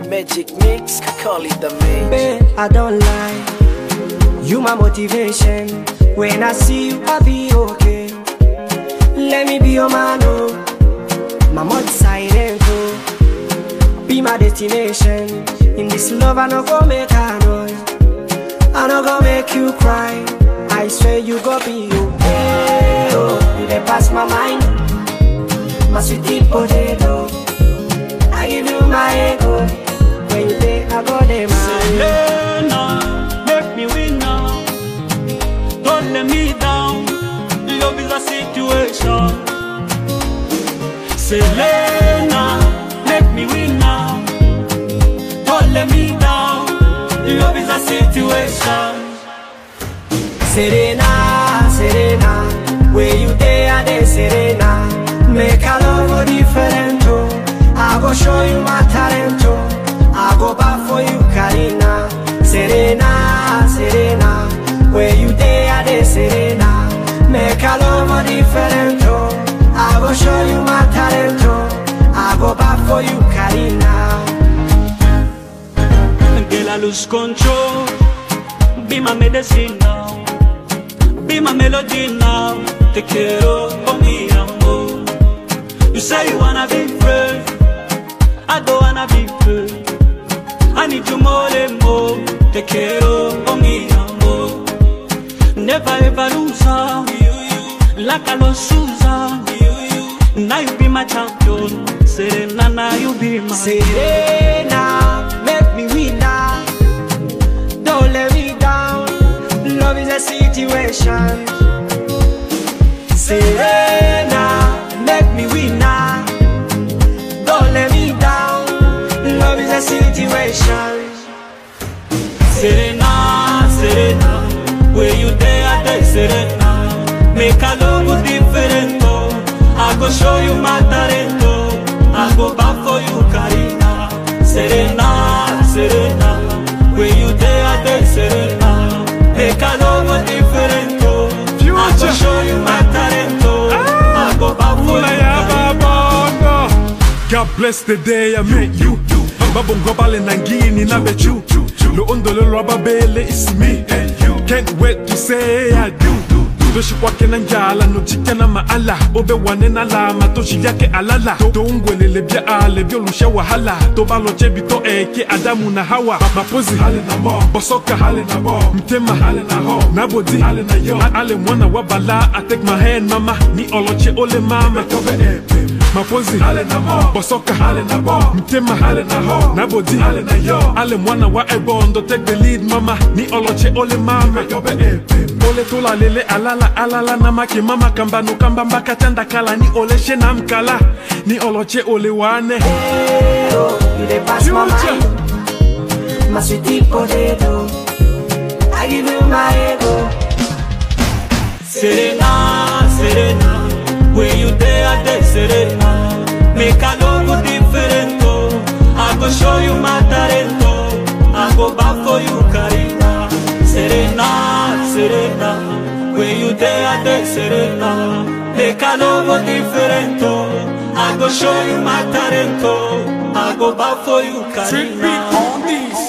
magic mix, call it the mix. Babe, I don't lie. You my motivation. When I see you, I be okay. Let me be your man, oh. My mod silent, oh. Be my destination. In this love, I no go make a noise. I no go make you cry. I swear you go be okay. Oh, you dey pass my mind. My sweetie potato. I give you my ego. When you dey, I go dey my Selena, make me win now. Don't let me down. Love is a situation. Selena, make me win now. Don't let me down. Love is a situation. Serena, Serena, where you dey, I dey Serena. Make a love different, oh. I go show you my talent, oh. I go back for you, Karina. Serena, Serena, where you dey, I dey Serena. Make a love different, oh. I go show you my talent, oh. I go back for you, Karina. Girl, I lose control. Be my medicine now. Be my melody now. Te quiero con mi amor. You say you wanna be free. I don't wanna be free. I need you more and more. Te quiero con mi amor. Never ever lose her. Like I lost Susan. Now you be my champion. Serena, now you be my Serena, make me win now. Don't let me down. Love is a situation. Serena, make me win now. Don't let me down. Love is a situation. Serena, Serena, where you there, I there, Serena. Make a love different, oh. I go show you my talent, oh. I go back for you, Karina. Serena, Serena, where you there, I there, Serena. Make a love different, oh. I go show you my talent, oh. I go back for you, Karina. God bless the day I met you. Babo ngobale nangini na bechu. Lo ondolo lwaba bele is me and you. Can't wait to say I do. Toshi kwake na njala no chika na maala Obe wane na lama toshi yake alala To- To ungwelele bia ale bia lusha wahala To balo chebi to eke Adamu na Hawa Mapozi hale na mo Bosoka hale na mo Mtema hale na ho Nabodi hale na yo Ale mwana wabala I take my hand mama Ni oloche ole mama Tobe epe mapozi hale na mo bosoka hale na bo mtema hale na ho nabodi hale na yo ale mwana wa ebondo take the lead mama ni oloche ole mama yobe epe ole tola lele alala alala na make mama kambano kamba mbaka tanda kala ni oleshe na mkala ni oloche ole wane Oh, you dey pass my Future. mind. My sweetie potato. I give you my ego. Serena, Serena, where you there, I there, Serena. Make a love different, oh. I go show you my talent, oh. I go back for you, Karina. Serena, Serena, where you there, I there, Serena. Make a love different, oh. I go show you my talent, oh. I go back for you, Treat me Karina. on this